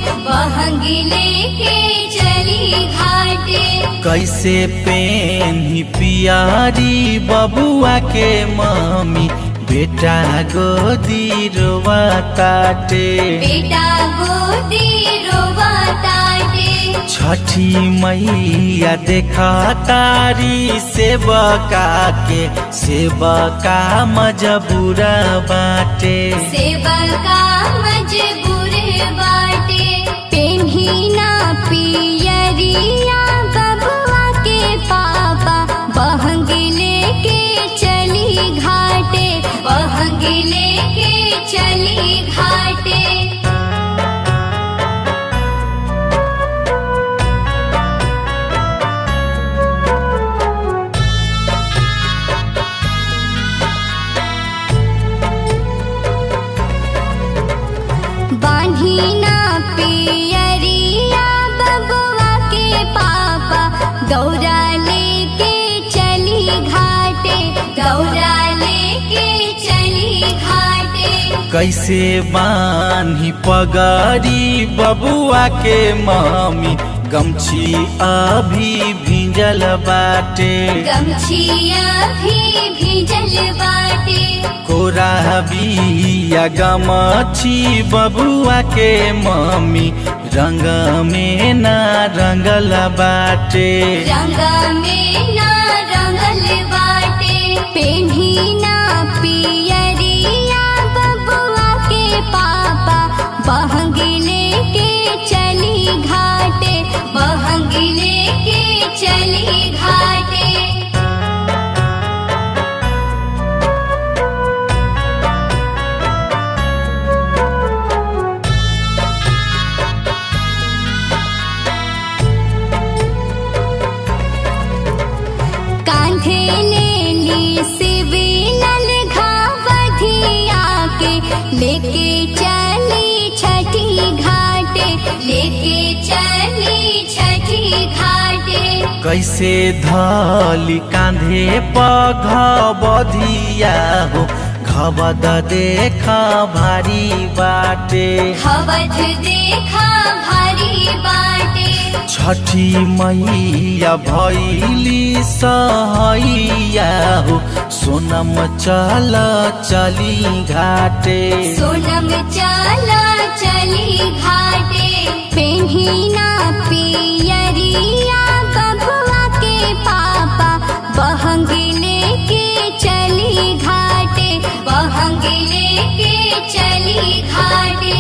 बहंगी लेके चली घाटे कैसे पेन्ही पियारी बबुआ के मम्मी बेटा गोदी रोवा ताटे बेटा गोदी रोवा ताटे छठी मैया देखा तारी सेवका के सेवका मजबूरा बाटे सेवा का मजबूर बाटे पेन्ही ना पियरिया बबुआ के पापा बहंगी लेके चली घाटे बहंगी लेके चली घाटे बान्ही ना पियरिया बबुआ के पापा गौरा लेके चली घाटे गौरा लेके चली घाटे कैसे बान्ही पगारी बबुआ के मम्मी गमछी अभी भिंजल बाटे गमछिया भी भिजल बाटे कोरा बिया गमछी बबुआ के मम्मी रंग में ना रंगल बाटे रंग में ना रंगल बाटे पेन्ही ना पियरिया बबुआ के पापा बहंगी लेके चली घाटे बहंगी लेके चली घाटे कांधे ले ली सिविलल घावधिया के लेके चली छठी घाटे लेके चली छठी घाटे कैसे धली कांधे पघबधिया हो घबद देखा भारी बाटे हवध देखा भारी बाटे छठी मैया भैली सहैया हो सोनम चल चली घाटे सोनम चला चली घाटे पेन्ही ना पियरिया बबुआ के पापा बहंगी लेके चली घाटे बहंगी लेके चली घाटे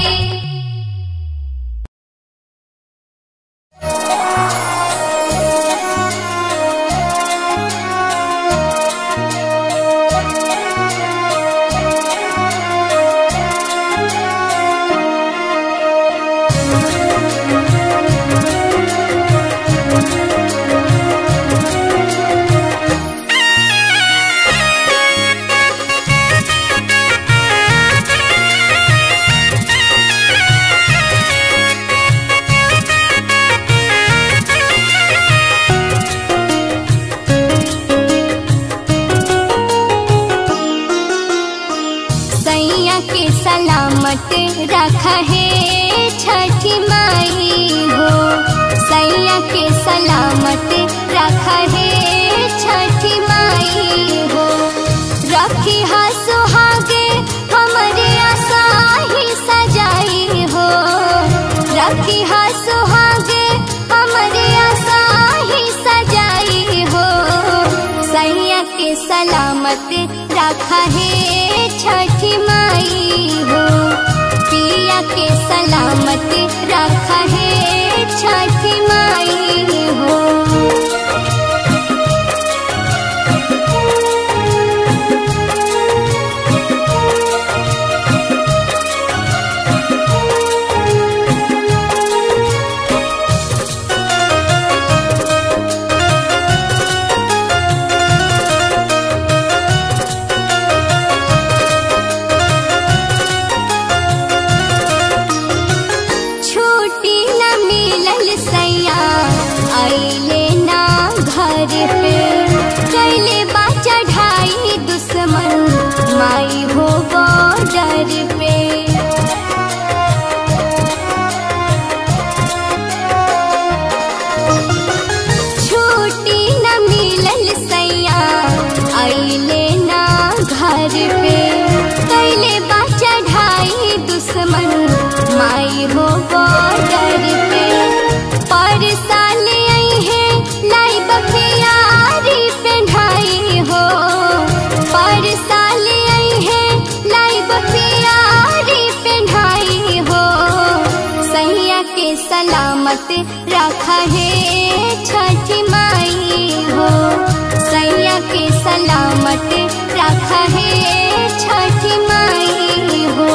सैया के सलामत रख है छठी माई हो सैया के सलामत रख है छठी माई हो रखी हा सुहागे हमरे आशा ही सजाई हो रखी हा सुहागे हमरे आशा ही सजाई हो सैया के सलामत रखा है छठी माई हो पिया के सलामत रखा है छठी माई हो छुट्टी न मिलल सैया सलामत रखा है छठी माई हो सैया के सलामत रखा है छठी माई हो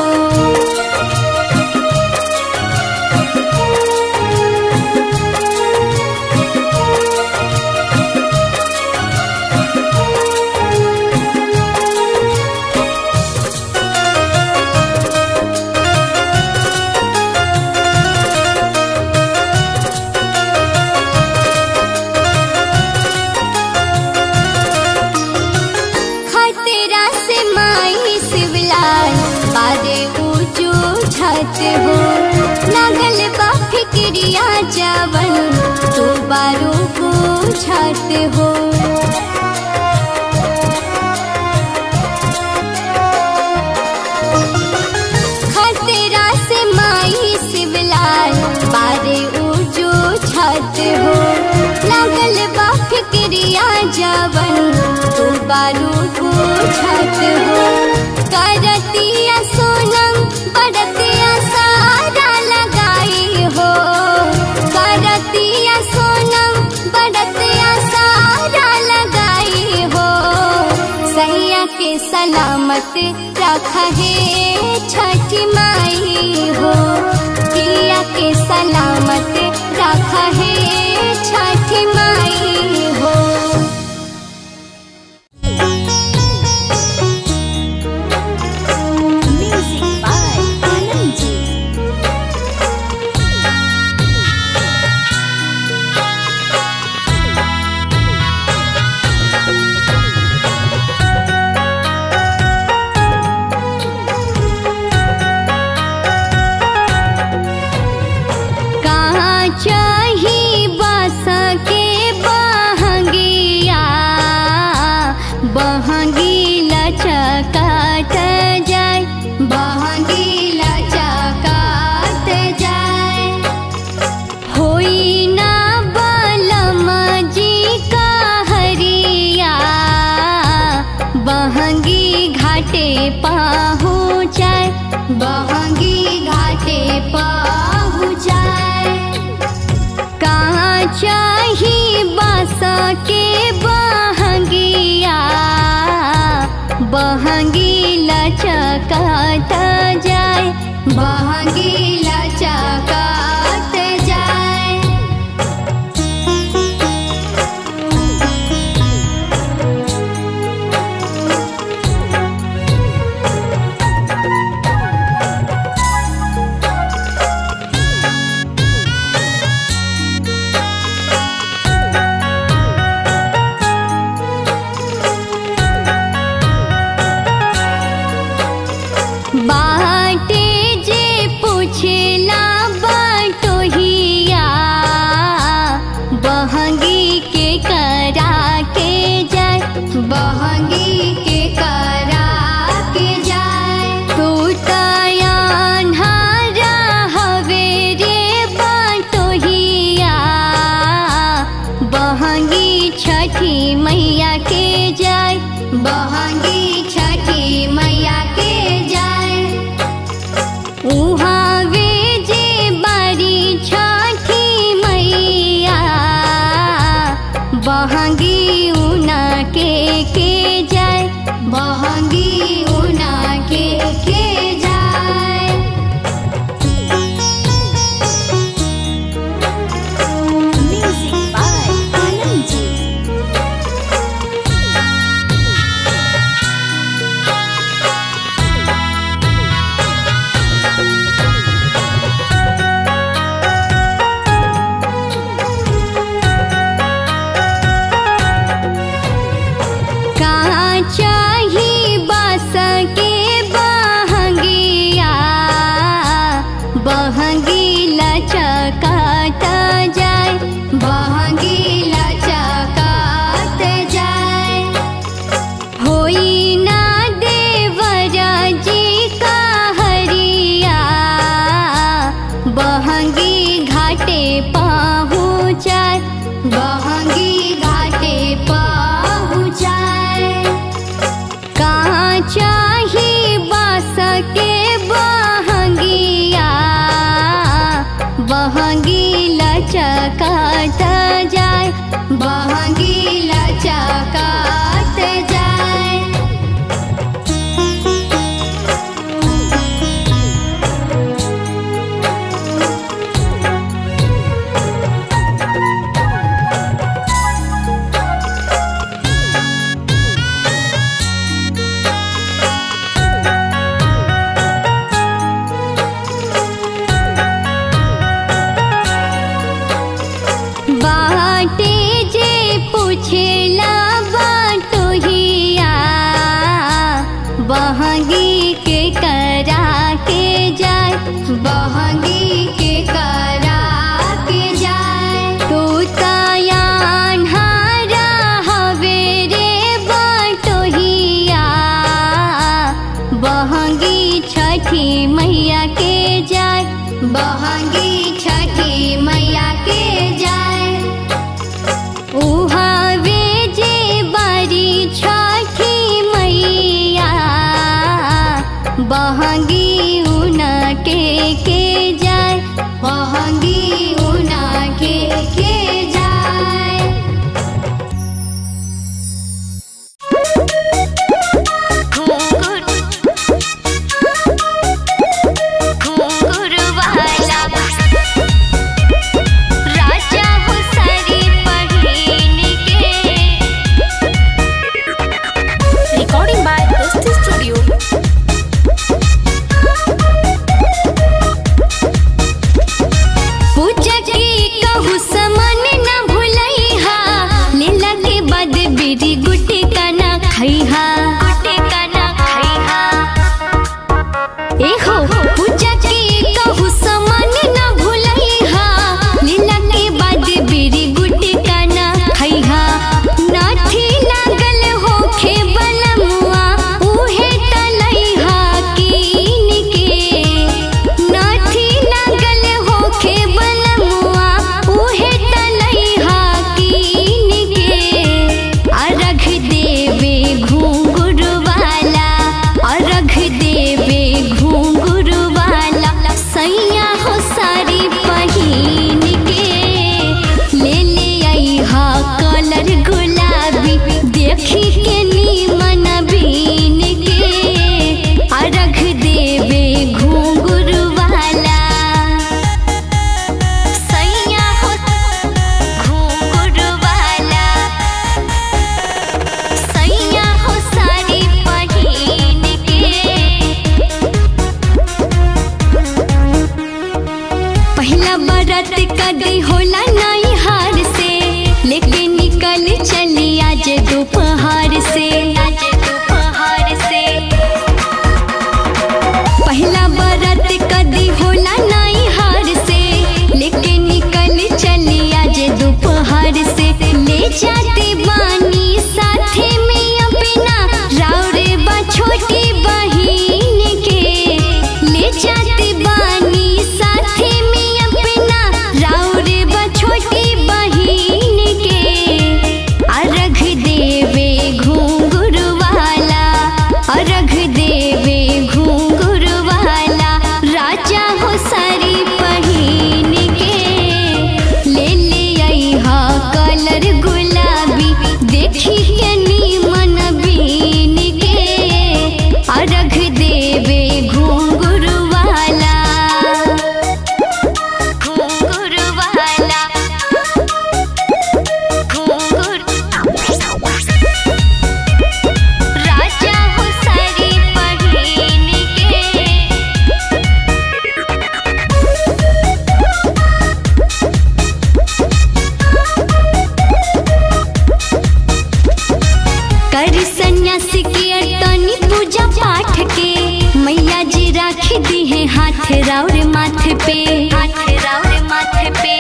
खतरा से माई शिवलाल बारे ऊंचू छत हो लागल बा फिक्रिया जवन तू बारू पूछत हो खतरा से माई शिवलाल बारे ऊंचू छत हो लागल बा फिक्रिया जवन तू बारू पूछत हो करतिया सोनम बड़तिया सारा लगाई हो करतिया सोनम बड़तिया सारा लगाई हो सैया के सलामत रख है छठी माई हो पिया के सलामत रख है छठी माई हो Music by Anandji. कहाँ चाही बस के बहंगिया बहंगी लचकाट जाय बहंगी लचकाट जाय होई ना बलम जी का हरिया बहंगी घाटे पहुँचाय बहंगी घाटे पहुँचाय कहाँ चाही बस के बहंगिया बहंगी लचकाट जाय बहंगी लचकाट जाय बाटे जे पूछेला बटोहिया बहंगी के करा के जाय बहंगी के करा के जाय तू तयान्हारा हवे रे बटोहिया बहंगी छठी मैया के जाय बहंगी छठी मैया के जाय उहाँ वे जे बारी छठी मैया बहंगी उना के के जाय बहंगी उना के के जाय Music by Anandji. कहाँ चाही बस के बहंगिया बहंगी लचकाट जाय बहंगी लचकाट जाय होई ना देवर जी का हरिया बहंगी घाटे पहुँचाय बहंगी घाटे पहुँचाय कहाँ चाही बस के बहंगिया बहंगी बहंगी के करा के जाए तू तयान हारा हवे रे बटोहिया बहंगी छठी मैया के जाए बहंगी छठी मैया के जाए उहावे जे बारी छठी मैया बहंगी उनके के जाए बहंगी उनके के जाए राजा हो सारी पहिन के Recording by Dusty Studio. पूजा के कहू समान न भूलैहा लीला के बाद बीड़ी गुटी का ना खैहा गुटी का ना खैहा एहो पूजा के कहू समान न भूलैहा लीला के बाद बीड़ी गुटी का ना खैहा नाथी लागल होखे बलमुआ उहे तलैहा कीन के नाथी लागल होखे बलमुआ उहे तलैहा कीन के अरघ देवे घूंघुर वाला अरघ देवे घूंघुर वाला सैया हो सारी पहिन के ले ले आईहा कलर गुलाबी देखी के नीमन बीन के अरघ देवे घूंघुर वाला सैया हो घूंघुर वाला सैया हो सारी पहिन के पहला बरत कदी होला नई हार से लेके निकल चली आज दोपहर से आज दोपहर से पहला बरत कदी होला नई हार से लेके निकल चली आज दोपहर से ले जाते बानी साथे में अपना राउरे बा छोटी बहिन के ले जाते बानी साथे में अपना राउरे बा छोटी बहिन के अर्घ देवे घूंघुर वाला अर्घ देवे घूंघुर वाला राजा हो सारी पहिन के ले ले आईहा कलर गुलाबी देखी के नीमन बीन के अर्घ देवे घूंघुर वाला घूंघुर वाला घूंघुर राजा हो सारी पहिन के कर सन्यासी के अटनी पूजा पाठ के मैया जी राख दी है हाथ राउर माथे पे हाथ राउर माथे पे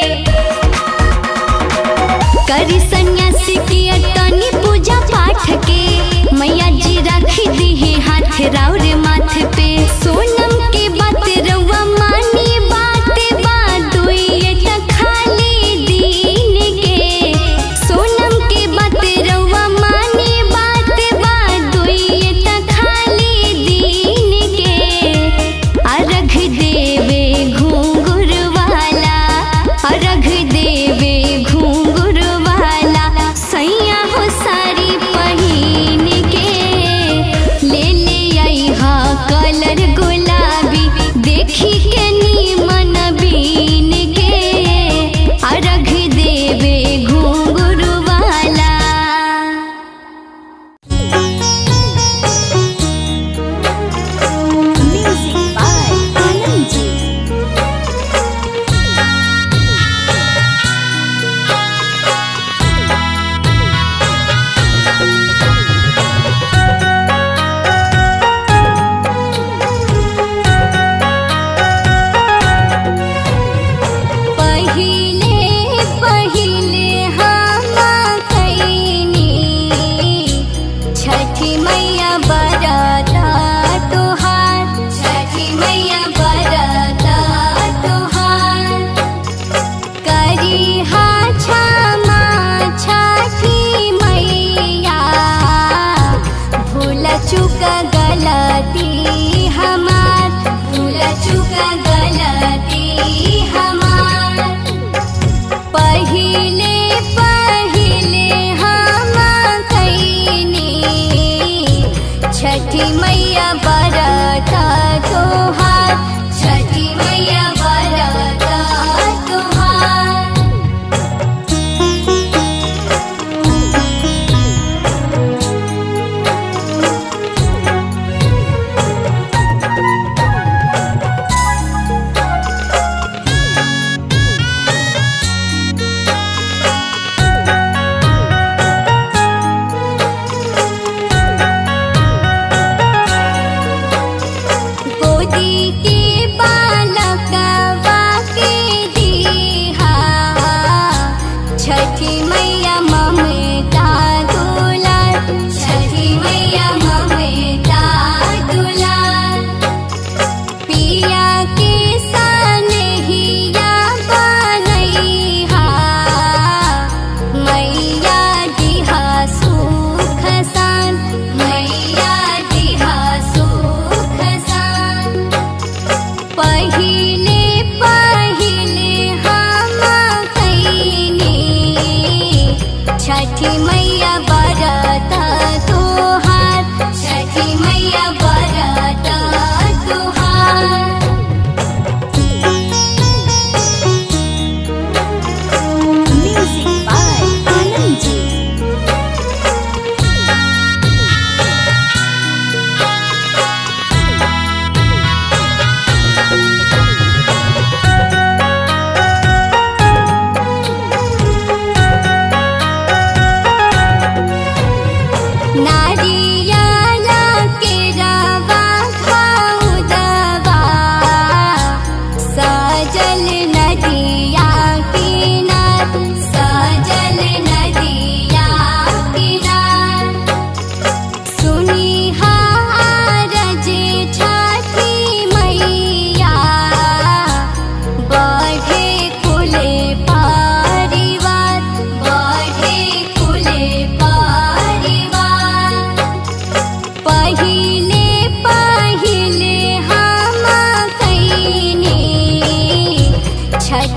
कर सन्यासी के अटनी पूजा पाठ के मैया जी राख दी है हाथ राउर माथे पे सोनम के बात रउआ मानी बात बात दुई त खाली दीन के सोनम के बात रउआ मानी बात बात दुई त खाली दीन के अर्घ देवे घूंघुर वाला अर्घ देवे घूंघुर वाला सैया हो सारी पहिन के ले ले आईहा कलर गुलाबी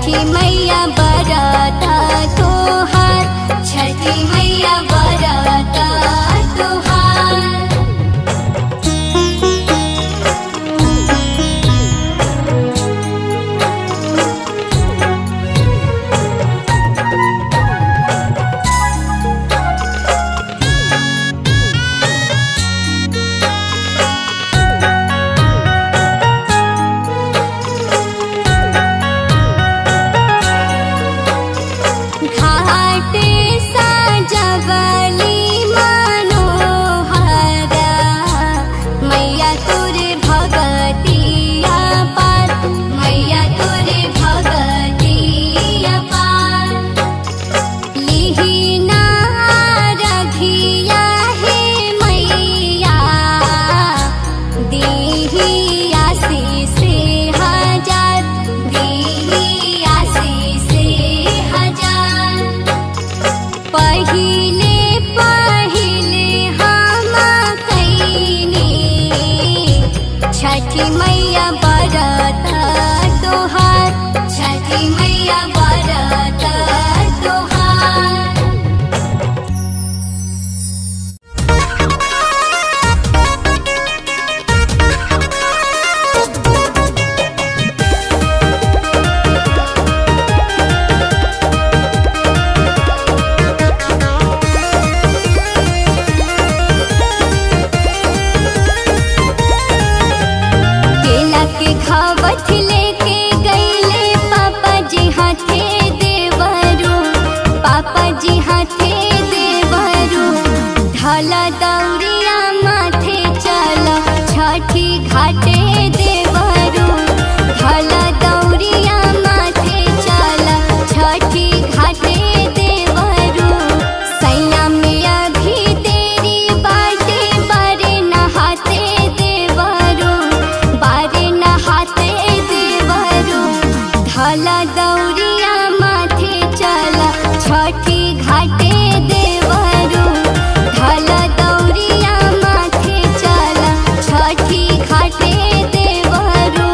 छठी मैया बरता तोहार छठी मैया बरता तोहार घाटे साजवली मनोहरा मैया तोरे भगतिया पार मैया तोरे भगतिया पार लिहिना रघिया हे मैया दीही आशीष हजार दीही आशीष हजार पहिले पहिले हम कैनी छठी मैया बरत तोहार छठी मैया बरत तोहार केला के खावत लेके गईले पापा जी हाथे देवरू पापा जी हाथे देवरू ढाला दौरिया माथे चला छठी घाटे देवरू ढाला दौरिया माथे चला छठी घाटे देवरू सैया में अभी तेरी बाटे बारे नहाते देवरू बारे नहाते देवरू ढाला दौरिया माथे चला छठी घाटे देवरू ढाला दौरिया माथे चला छठी घाटे देवरू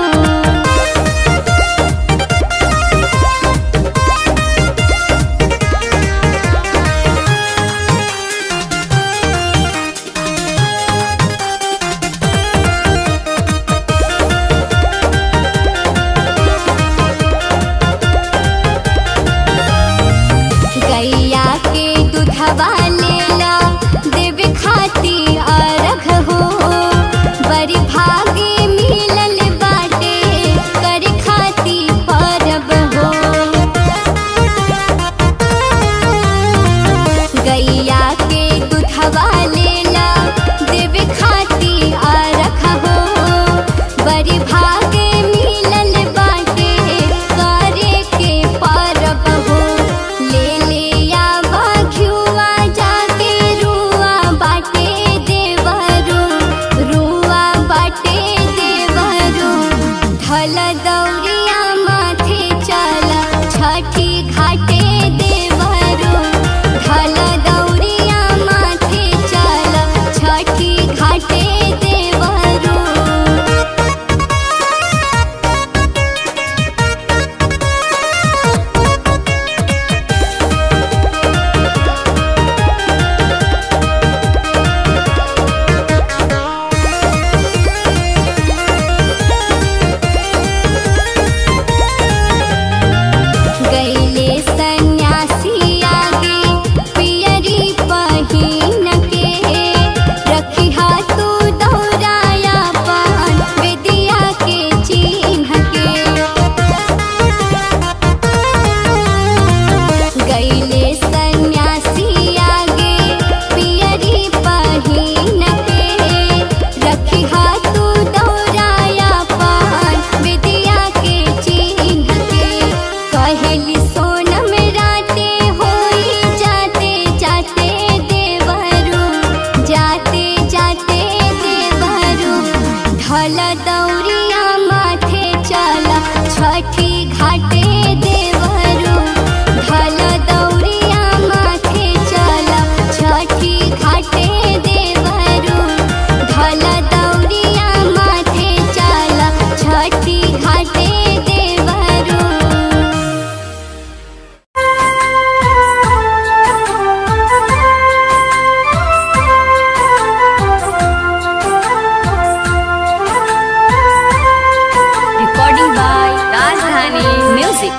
Music.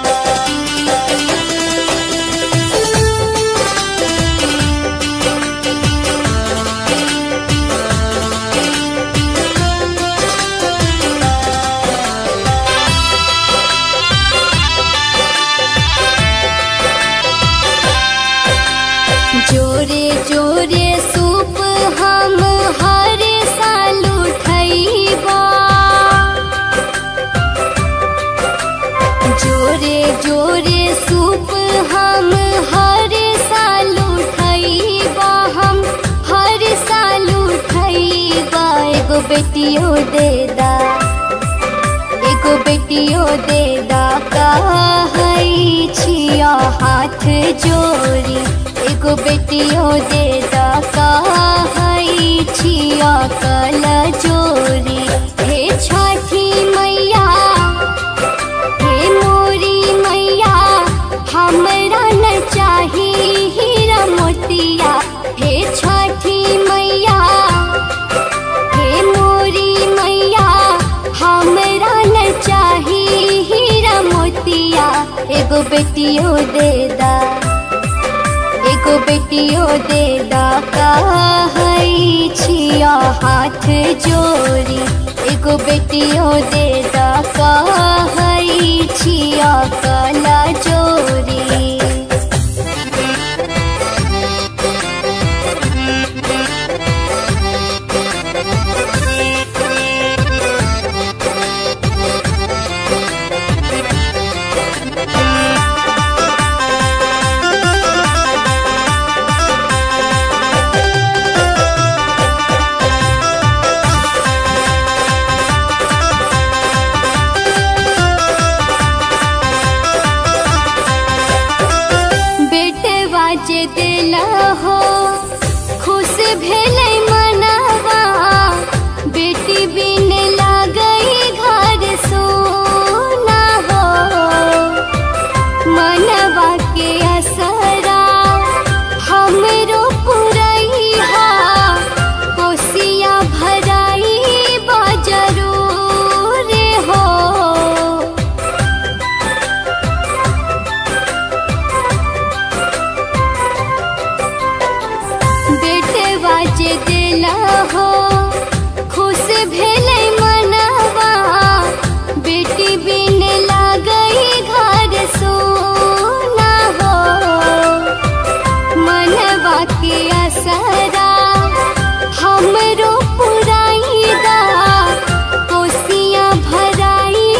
जोरे जोरे सूप हम हर साल उठैबा जोरे जोरे सूप हम हर साल उठैबा हम हर साल उठैबा एगो बेटियो दे दा एगो बेटियो दे दा कहै छिया हाथ जोड़ी एगो बेटियो दे दा कहै छिया कल जोड़ी हे छठी मैया हे मोरी मैया हमरा न चाही हीरा मोतिया हे छठी मैया हे मोरी मैया हमरा न चाही हीरा मोतिया एगो बेटियो दे दा एगो बेटियो दे दा कहै छिया हाथ जोड़ी एगो बेटियो दे दा कहै छिया कला जोड़ी बेटे बाजे दिला हो खुश भेलै मनवा बेटी बिन लागई घर सोना हो मनवा के असरा हमरो पुरैहा कोसिया भराई बजरूर हो बेटे बाजे दिला हो खुश भेलै मनवा बेटी बिन लागई घर सोना हो मनवा के असरा हमरो पुराई दा कोसिया भराई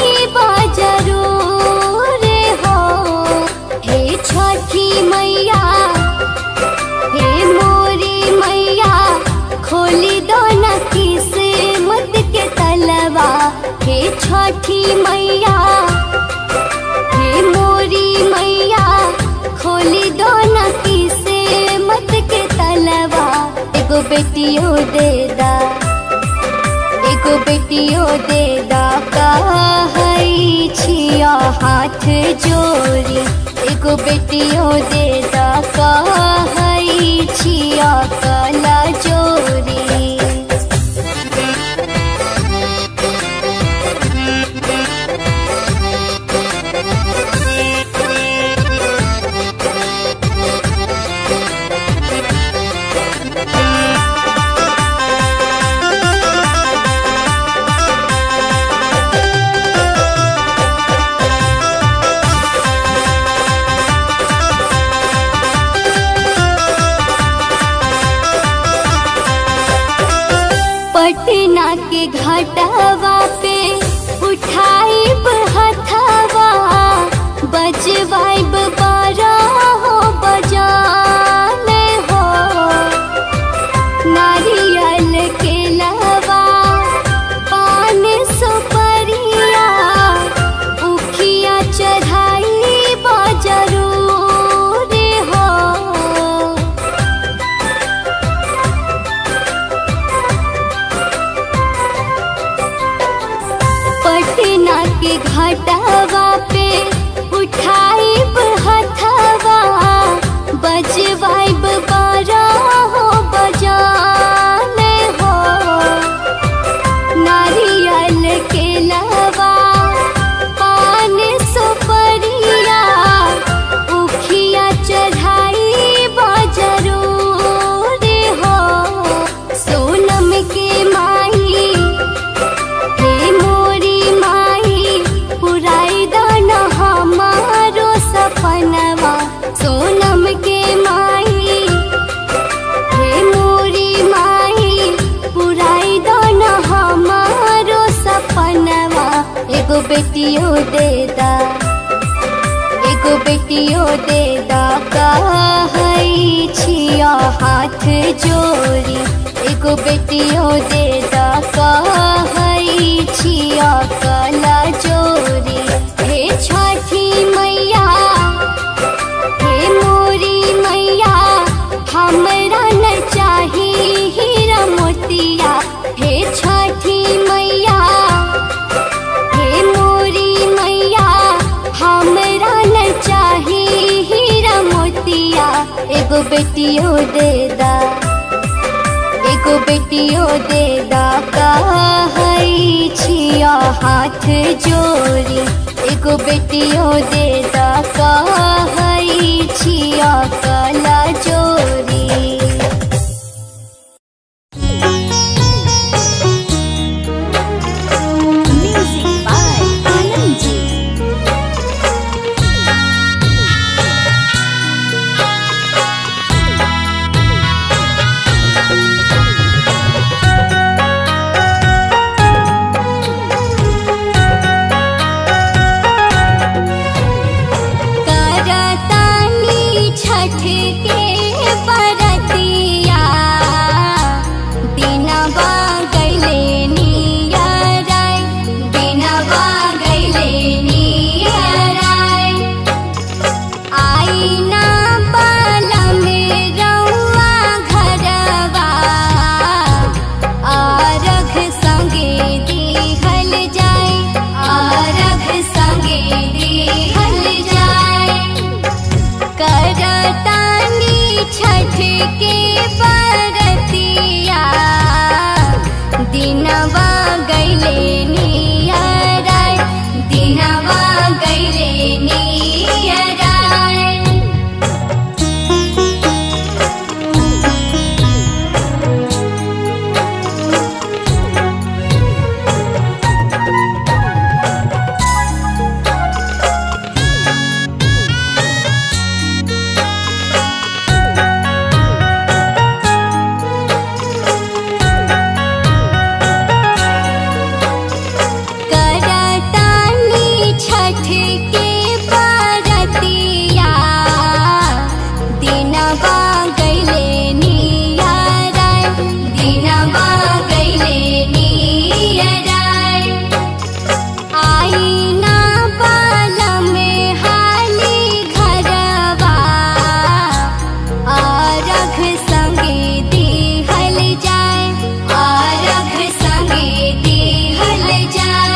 बजरूर हो हे छठी मैया हे मोरी मैया खोली दो न किस्मत के तलवा हे छठी मैया हे मोरी मैया खोली दो न किस्मत के तलवा एगो बेटियो दे दा एगो बेटियो दे दा कहै छिया हाथ जोड़ी एगो बेटियो दे दा कहै छिया कला जोड़ी पटना के घाटवा पे उठाइब हथवा बजवाइब बारह हो बजाने हो नारियल के लवा पान सुपरिया उखिया चढ़ाई बजरूर हो बेटियो देदा एगो बेटियो देदा कहै छिया हाथ जोड़ी एगो बेटियो देदा कहै छिया कला जोड़ी हे छठी मैया हे मोरी मैया हमरा न चाही हीरा मोतिया हे छठी मैया हे मोरी मैया हमरा न चाही हीरा मोतिया एगो बेटियो देदा एगो बेटियो देदा कहै छिया हाथ जोड़ी एगो बेटियो देदा कहै छिया कला जोड़ी Music by Anandji. करतानी छठ के बरतिया दिनवा गैले नियराय दिनवा गैले नियराय आईना बाला में रउआ घरवा आरख संगे दिहल जाय आरख संगे दिहल जाय करतानी छठ के बरतिया दिनवा गैले नियराय दिनवा गैले नियराय करतानी छठ के बरतिया दिनवा गैले नियराय दिनवा गैले नियराय आईना बाला में हाली घरवा आरख संगे दिहल जाय आरख संगे दिहल जाय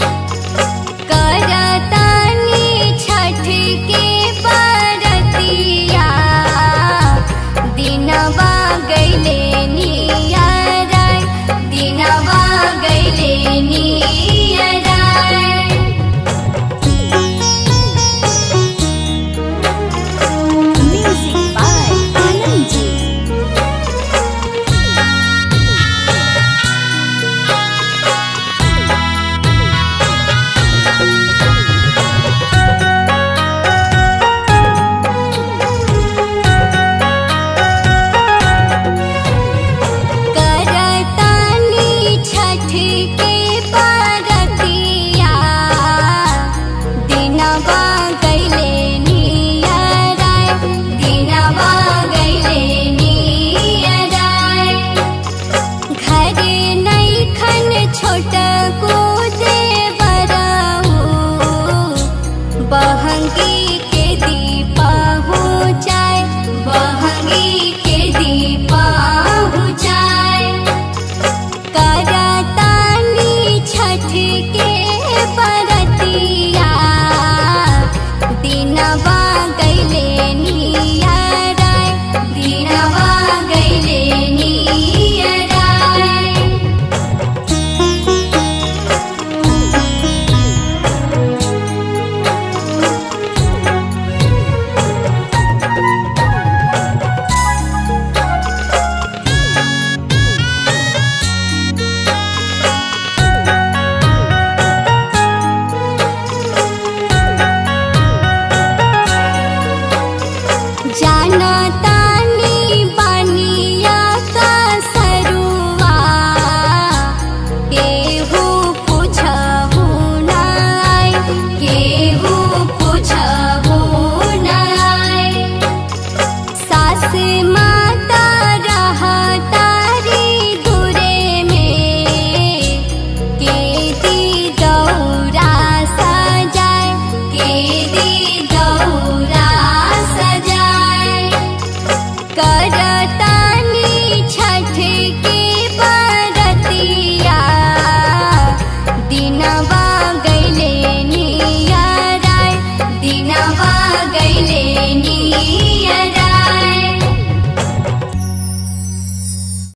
करतानी छठ के बरतिया दिनवा गैले नियराय दिनवा गैले नियराय Music by Anandji. करतानी छठ के बरतिया दिनवा गैले नियराय दिनवा गैले नियराय घरे नैखन छोट को देवरऊ बहंगी के दीपा हो जाए बहंगी के दीपा हो जाए करतानी छठ के बरतिया दिनवा गैले नियराय दिनवा गैले नियराय दी दौरा